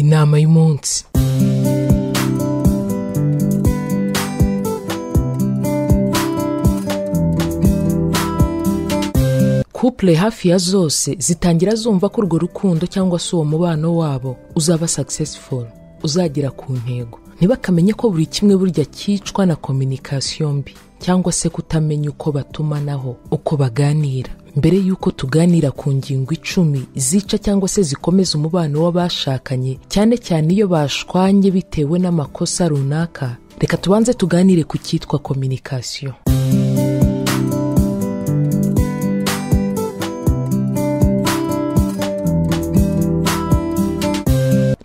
inama y'umunsi couple hafi ya zose zitangira zumva ko urwo rukundo cyangwa se uwo mubano wabo uzaba successful uzagera ku ntego ntibakamenye ko buri kimwe burya cyicwa na communication mbi cyangwa se kutamenya uko batumanaho uko baganira mbere y'uko tuganira ku ngingo icumi zica cyangwa se zikomeza umubano w'abashakanye cyane cyane iyo bashwanye bitewe n'amakosa runaka reka tubanze tuganire ku cyitwa communication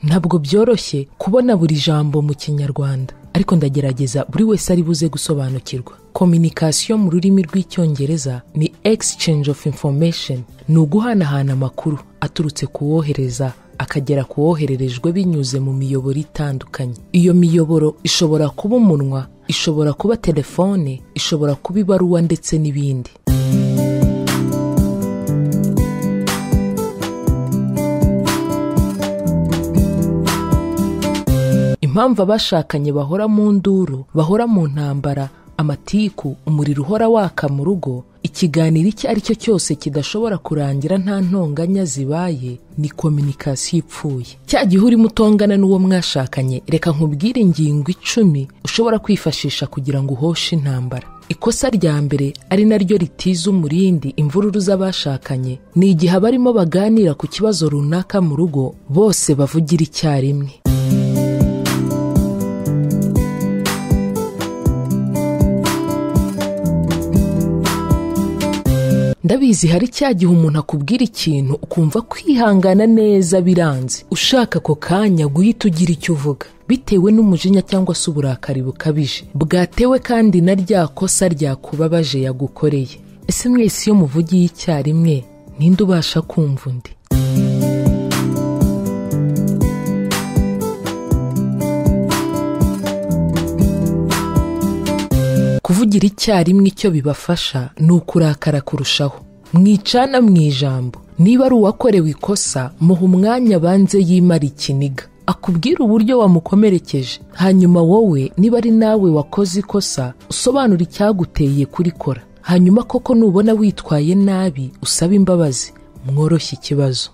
ntabwo byoroshye kubona buri jambo mu kinyarwanda ariko ndagerageza buri wese ari buze gusobanukirwa communication mu rurimi rw'icyongereza ni exchange of information ni uguhanahana amakuru aturutse ku wohereza akagera ku wohererejwe binyuze mu miyoboro itandukanye iyo miyoboro ishobora kuba umunwa ishobora kuba telefone ishobora kuba ibaruwa ndetse n'ibindi impamvu abashakanye bahora mu nduru bahora mu ntambara amatiku umuriro uhora waka mu rugo ikiganiro icyo ari cyo cyose kidashobora kurangira nta ntonganya zibaye ni kominikasiyo ipfuye cya gihe urimo utongana n'uwo mwashakanye reka nkubwire ingingo icumi ushobora kwifashisha kugira ngo uhoshe intambara ikosa rya mbere ari naryo ritiza umurindi imvururu z'abashakanye ni igihe abarimo baganira ku kibazo runaka mu rugo bose bavugira icyarimwe ndabizi hari cya gihe umuntu akubwira ikintu ukumva kwihangana neza biranze ushaka ako kanya guhita ugira icyo uvuga bitewe n'umujinya cyangwa se uburakari bukabije bwatewe kandi na rya kosa ryakubabaje yagukoreye ese mwese iyo muvugiye icyarimwe ninde ubasha kumva undi kuvugira icyarimwe icyo bibafasha ni ukurakara kurushaho mwicana mu ijambo niba ari uwakorewe ikosa muha umwanya banze yimara ikiniga akubwira uburyo wamukomerekeje hanyuma wowe niba ari nawe wakoze ikosa usobanura icyaguteye kurikora hanyuma koko nubona witwaye nabi usaba imbabazi mworoshye ikibazo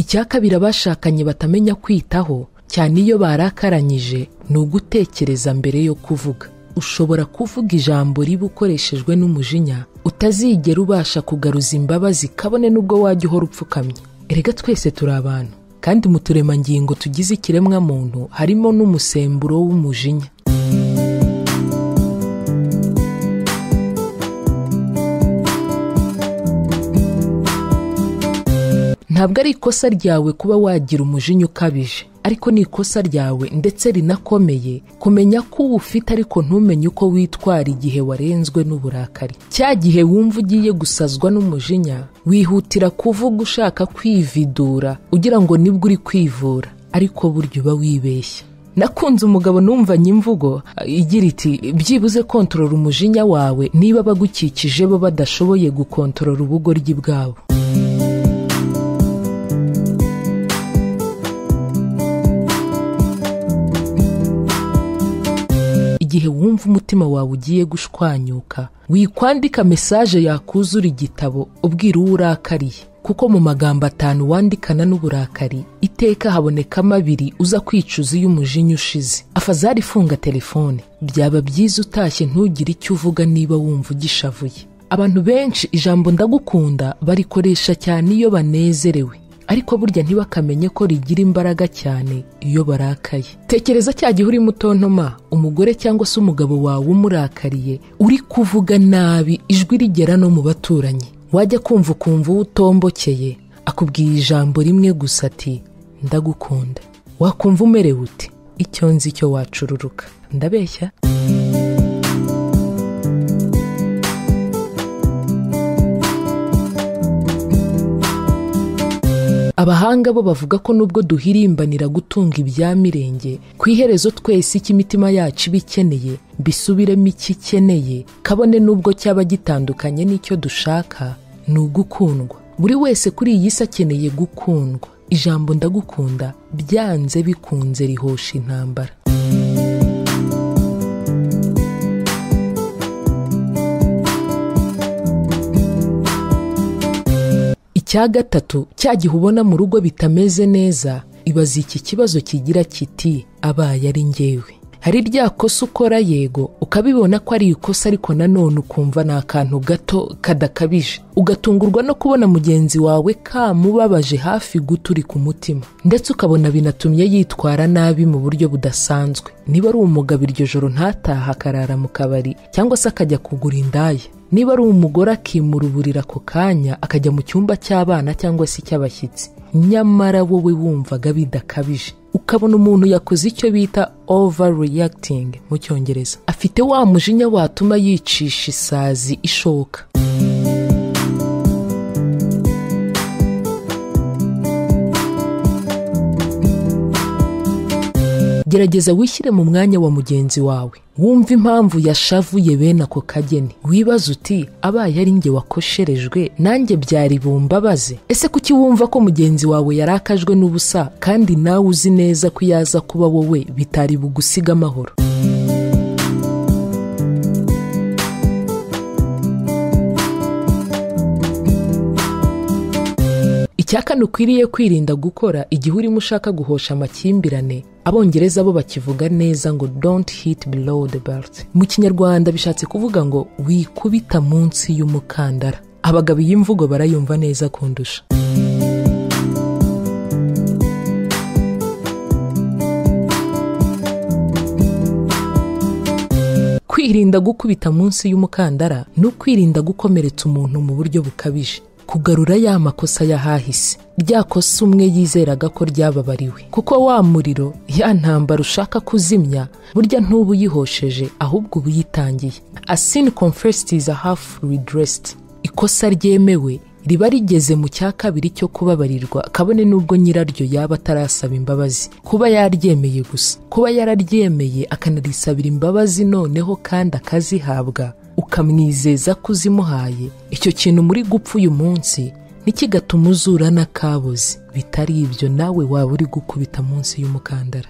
icya kabiri abashakanye batamenya kwitaho cyane iyo barakaranyije ni ugutekereza mbere yo kuvuga ushobora kuvuga ijambo riba ukoreshejwe n'umujinya utazigera ubasha kugaruza imbabazi kabone n'ubwo wajya uhora upfukamye erega twese turi abantu kandi mu turemangingo tugize ikiremwamuntu harimo n'umusemburo w'umujinya ntabwo ari ikosa ryawe kuba wagira umujinya ukabije ariko ni ikosa ryawe ndetse rinakomeye kumenya ko uba ufite ariko ntumenye uko witwara igihe warenzwe n'uburakari cya gihe wumva ugiye gusazwa n'umujinya wihutira kuvuga ushaka kwividura ugira ngo nibwo uri kwivura ariko burya uba wibeshya nakunze umugabo numvanye imvugo igira iti byibuze kontorora umujinya wawe niba abagukikije bo badashoboye gukontorora ubugoryi bwabo igihe wumva umutima wawe ugiye gushwanyuka wikwandika mesaje yakuzura igitabo ubwira uwo urakariye kuko mu magambo atanu wandikana n'uburakari iteka habonekamo abiri uza kwicuza iyo umujinya ushize afazari ifunga telefone byaba byiza utashye ntugire icyo uvuga niba wumva ugishavuye abantu benshi ijambo ndagukunda barikoresha cyane iyo banezerewe ariko burya ntibakamenye ko rigira imbaraga cyane iyo barakaye tekereza cya gihe urimo utontoma umugore cyangwa se umugabo wawe umurakariye uri kuvuga nabi ijwi rigera no mu baturanyi wajya kumva ukumva uwo utombokeye akubwiye ijambo rimwe gusa ati ndagukunda wakumva umerewe uti icyo nzi cyo wacururuka ndabeshya abahanga bo bavuga ko nubwo duhirimbanira gutunga ibyamirenge ku iherezo twese icyo imitima yacu iba ikeneye bisubiremo icyo ikeneye kabone n'ubwo cyaba gitandukanye n'icyo dushaka ni ugukundwa buri wese kuri iyi si akeneye gukundwa ijambo ndagukunda byanze bikunze rihosha intambara icya gatatu cya gihe ubona mu rugo bitameze neza ibaza iki kibazo kigira kiti abaye ari ngewe hari rya kosa ukora yego ukabibona ko ari ikosa ariko nanone ukumva ni akantu gato kadakabije ugatungurwa no kubona mugenzi wawe kamubabaje hafi guta uri ku mutima ndetse ukabona binatumye yitwara nabi mu buryo budasanzwe niba ari umugabo iryo joro ntataha akarara mu kabari cyangwa se akajya kugura indaya niba ari umugore akimura uburiri ako kanya akajya mu cyumba cy'abana cyangwa se icy'abashyitsi nyamara wowe wumvaga bidakabije ukabona umuntu yakoze icyo bita overreacting mu cyongereza afite wa mujinya watuma yicisha isazi ishoka gerageza wishyire mu mwanya wa mugenzi wawe wumve impamvu yashavuye bene ako kageni wibaze uti abaye ari njye wakosherejwe nanjye byari bumbabaze ese kuki wumva ko mugenzi wawe yarakajwe n'ubusa kandi nawe uzi neza ko iyo aza kuba wowe bitari bugusiga amahoro icyakane ukwiriye kwirinda gukora igihe urimo ushaka guhosha amakimbirane abongereza bo bakivuga neza ngo don't hit below the belt mu kinyarwanda bishatse kuvuga ngo wikubita munsi y'umukandara abagabo iyi mvugo barayumva neza kundusha kwirinda gukubita munsi y'umukandara ni ukwirinda gukomeretsa umuntu mu buryo bukabije kugarura ya makosa y'ahahise rya kosa umwe yizeraga ko ryababariwe kuko wa muriro ya ntambara ushaka kuzimya burya ntuba uyihosheje ahubwo uba uyitangiye asin confesses a half redressed ikosa ryemewe riba rigeze mu cya kabiri cyo kubabarirwa kabone n'ubwo nyiraryo yaba atarasaba imbabazi kuba yaryemeye gusa kuba yararyemeye akanarisabira imbabazi noneho kandi akazihabwa ukamwizeza ko uzimuhaye icyo kintu muri gupfa uyu munsi ntikigatuma uzura n'akabuze bitari ibyo nawe waba uri gukubita munsi y'umukandara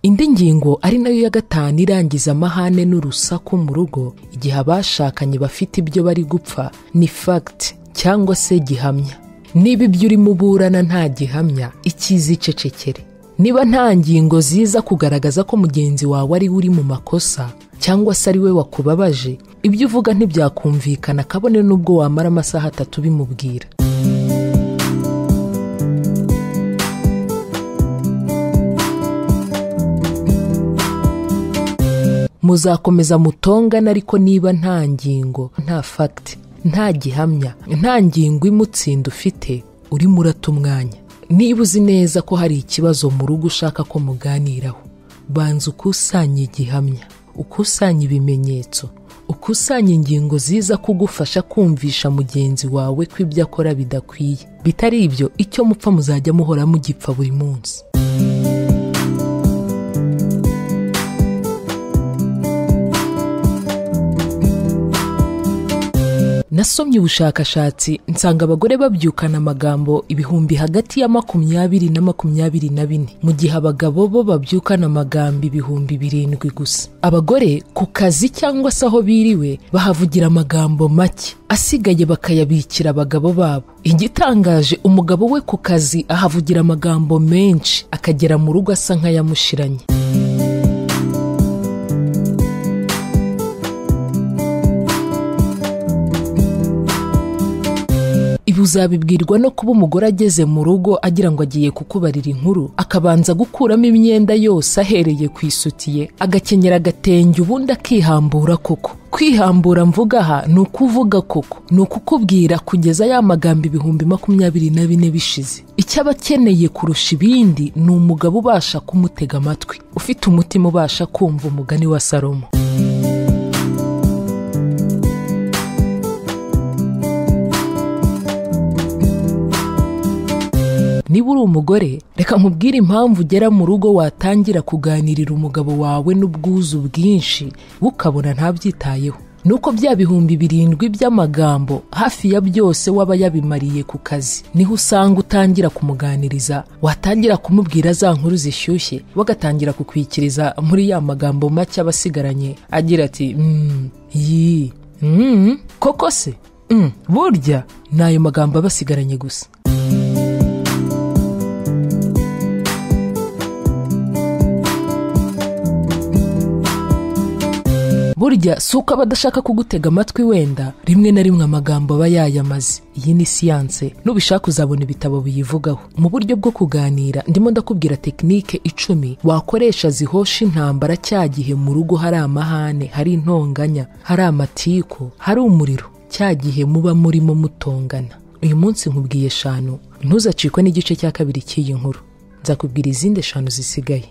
indi ngingo ari nayo ya gatanu irangiza amahane n'urusaku mu rugo igihe abashakanye bafite ibyo bari gupfa ni fagiti cyangwa se gihamya niba ibyo urimo uburana nta gihamya icyizicecekere niba nta ngingo ziza kugaragaza ko mugenzi wawe ari we uri mu makosa cyangwa se ari we wakubabaje ibyo uvuga ntibyakumvikana kabone n'ubwo wamara amasaha atatu bimubwira muzakomeza mutongana ariko niba nta ngingo nta fagiti nta gihamya nta ngingo imutsinda ufite urimo urata umwanya niba uzi neza ko hari ikibazo mu rugo ushaka ko muganiraho banza ukusanye igihamya ukusanye ibimenyetso ukusanye ingingo ziza kugufasha kumvisha mugenzi wawe ko ibyo akora bidakwiye bitari ibyo icyo mupfa muzajya muhora mugipfa buri munsi nasomye ubushakashatsi nsanga abagore babyukana amagambo ibihumbi hagati ya makumyabiri na makumyabiri na bine mu gihe abagabo bo babyukana amagambo ibihumbi birindwi gusa abagore ku kazi cyangwa se aho biriwe bahavugira amagambo make asigaye bakayabikira abagabo babo igitangaje umugabo we ku kazi ahavugira amagambo menshi akagera mu rugo asa nk'ayamushiranye ibi uzabibwirwa no kuba umugore ageze mu rugo agira ngo agiye kukubarira inkuru akabanza gukuramo imyenda yose ahereye ku isutiye agakenyera agatenge ubundi akihambura koko kwihambura mvuga aha ni ukuvuga koko ni ukukubwira kugeza ya magambo ibihumbi makumyabiri na bine bishize icyo aba akeneye kurusha ibindi ni umugabo ubasha kumutega amatwi ufite umutima ubasha kumva umugani wa salomo niba uri umugore reka nkubwire impamvu ugera mu rugo watangira kuganirira umugabo wawe n'ubwuzu bwinshi we ukabona ntabyitayeho nuko bya bihumbi birindwi by'amagambo hafi ya byose waba yabimariye ku kazi niho usanga utangira kumuganiriza watangira kumubwira za nkuru zishyushye bagatangira kukwikiriza muri ya magambo make aba asigaranye agira ati "Mm, yi mm, koko se Mm, burya ni ayo magambo aba asigaranye gusa burya si uko aba adashaka kugutega amatwi wenda rimwe na rimwe amagambo aba yayamaze iyi ni siyanse nubishaka uzabona ibitabo biyivugaho mu buryo bwo kuganira ndimo ndakubwira tekinike icumi wakoresha zihosha intambara cya gihe mu rugo hari amahane hari intonganya hari amatiku hari umuriro cya gihe muba murimo mutongana uyu munsi nkubwiye eshanu ntuzacikwe n'igice cya kabiri cy'iyi nkuru nzakubwira izindi eshanu zisigaye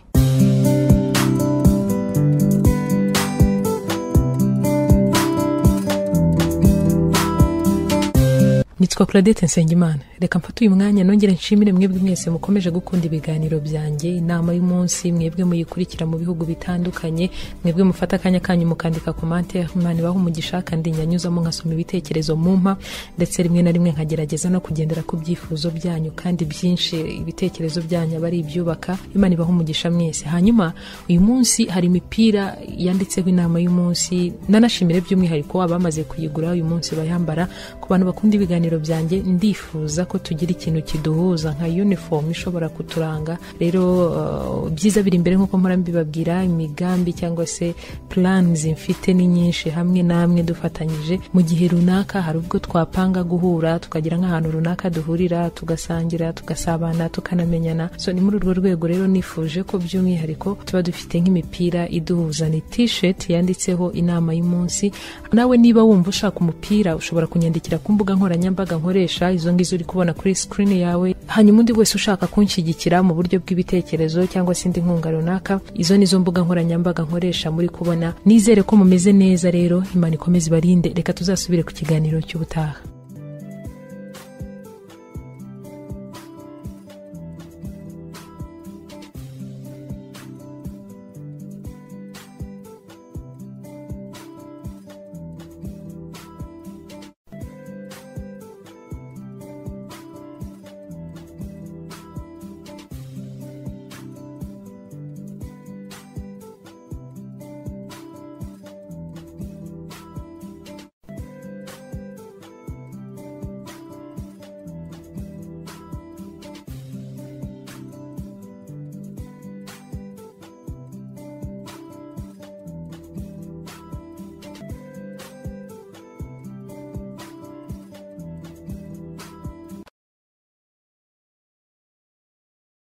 nitwa claudette nsengimana reka mfate uyu mwanya nongere nshimire mwebwe mwese mukomeje gukunda ibiganiro byanjye inama y'umunsi mwebwe muyikurikira mu bihugu bitandukanye mwebwe mufata akanya kanyu mukandika komante imana ibaho umugisha kandi nyanyuzamo nkasoma ibitekerezo mumpa ndetse rimwe na rimwe nkagerageza no kugendera ku byifuzo byanyu kandi byinshi ibitekerezo byanyu aba ari ibyubaka imana ibaho umugisha mwese hanyuma uyu munsi hari imipira yanditseho inama y'umunsi nanashimire by'umwihariko abamaze kuyigura uyu munsi bayambara ku bantu bakunda ibiganiro ibiganiro byanjye ndifuza ko tugira ikintu kiduhuza nka uniform ishobora kuturanga rero uh, byiza biri imbere nk'uko mpora mbibabwira imigambi cyangwa se plans mfite ni nyinshi hamwe namwe dufatanyije mu gihe runaka hari ubwo twapanga guhura tukagira nk'ahantu runaka duhurira tugasangira tugasabana tukanamenyana so ni muri urwo rwego rero nifuje ko by'umwihariko tuba dufite nk'imipira iduhuza ni t-shirt yanditseho inama y'umunsi nawe niba wumva ushaka umupira ushobora kunyandikira ku mbuga nkoranyambaga nkoranyambaga nkoresha izo ngizo uri kubona kuri screen yawe hanyuma undi wese ushaka kunshyigikira mu buryo bw'ibitekerezo cyangwa se indi nkunga runaka izo nizo mbuga nkoranyambaga nkoresha muri kubona nizere ko mumeze neza rero imana ikomeze ibarinde reka tuzasubire ku kiganiro cy'ubutaha